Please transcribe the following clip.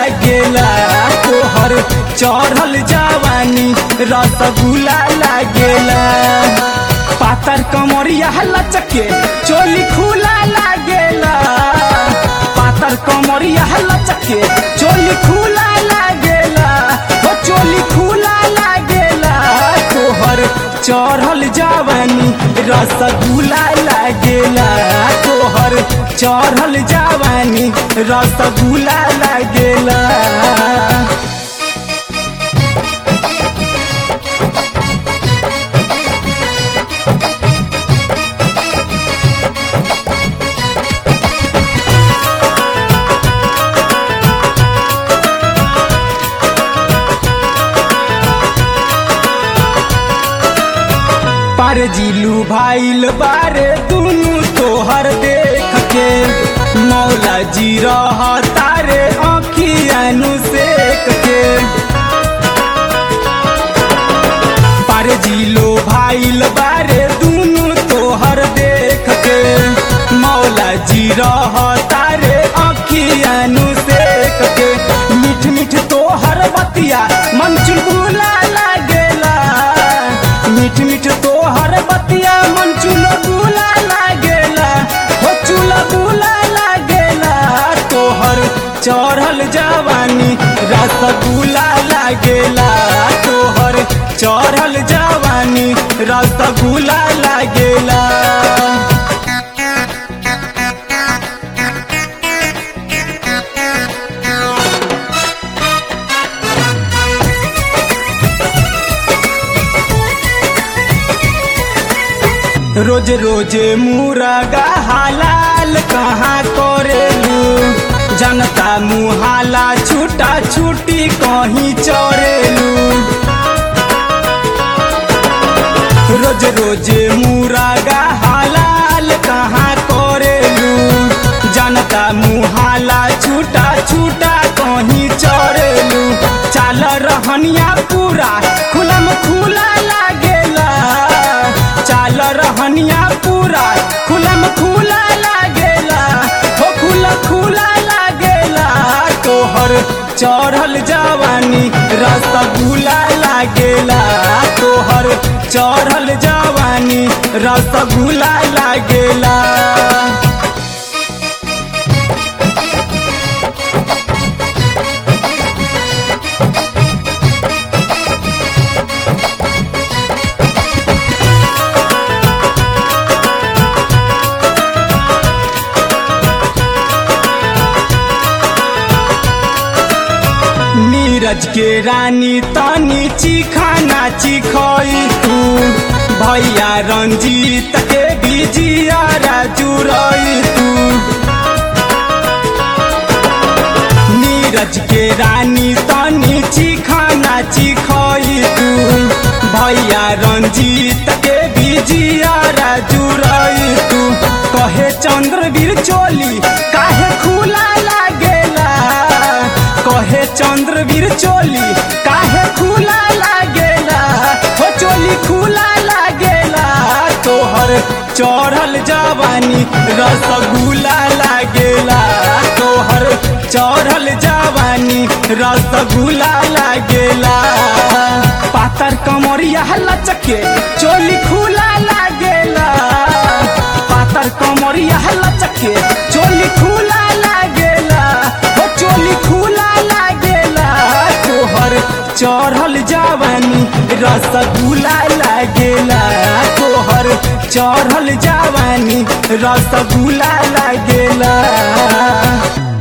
लागेला तोहर चढ़ल जवानी रसगुल्ला लागेला पातर कमरिया लचके चोली खुला लागेला पातर कमरिया लचके चोली खुला लागेला हो चोली खुला लागेला तोहर चढ़ल जवानी रसगुल्ला लागेला तोहर चढ़ल जवानी रसगुल्ला लागेला पर जिलू भाईल बारे दुनु तोहर देख के मौला जी रह तारे अखियानु सेक के पर जिलो भाईल बारे दुनु तोहर देख के मौला जी रह तारे अखियानु सेक के मीठ मीठ तोहर बतिया मन चुलबुला लागेला मीठ मीठ तोहर बतिया मन चुलबुला लागेला हो चुलबुला लागेला तोहर चढ़ल जवानी रसगुल्ला लागेला तोहर चढ़ल जवानी रसगुल्ला लागेला रोज रोज मुरगा हलाल कहाँ करेलू जनता मुहाला छूटा छूटी कहीं चोरेलू रोज रोज मुरगा हलाल कहाँ करेलू जनता मुहाला छूटा छूटा कहीं चोरेलू चाल रहनिया पूरा खुलम खुला लागेला चाल रहनिया पूरा खुलम खुला लागेला हो खुला खुला लागेला तोहर चढ़ल जवानी रसगुल्ला लागेला तोहर चढ़ल जवानी रसगुल्ला लागेला नीरज के रानी तनी चिखाना चिखई तू भैया रंजीत के बिजिया जुरई तू नीरज के रानी तनी चिखाना चिखई तू भैया रंजीत के बिजिया जुरई तू कहे चंद्रवीर चोली काहे खुला लागेला कहे चंद्रवीर चोली काहे खुला लागेला हो चोली खुला लागेला तोहर चढ़ल जवानी रसगुल्ला लागेला तोहर चढ़ल जवानी रसगुल्ला लागेला पातर कमरिया लचके चोली खुला लागेला पातर कमरिया लचके चोली खुला लागेला हो चोली खुला लागेला तोहर चढ़ल जवानी रसगुल्ला लागेला तोहर चढ़ल जवानी रसगुल्ला लागेला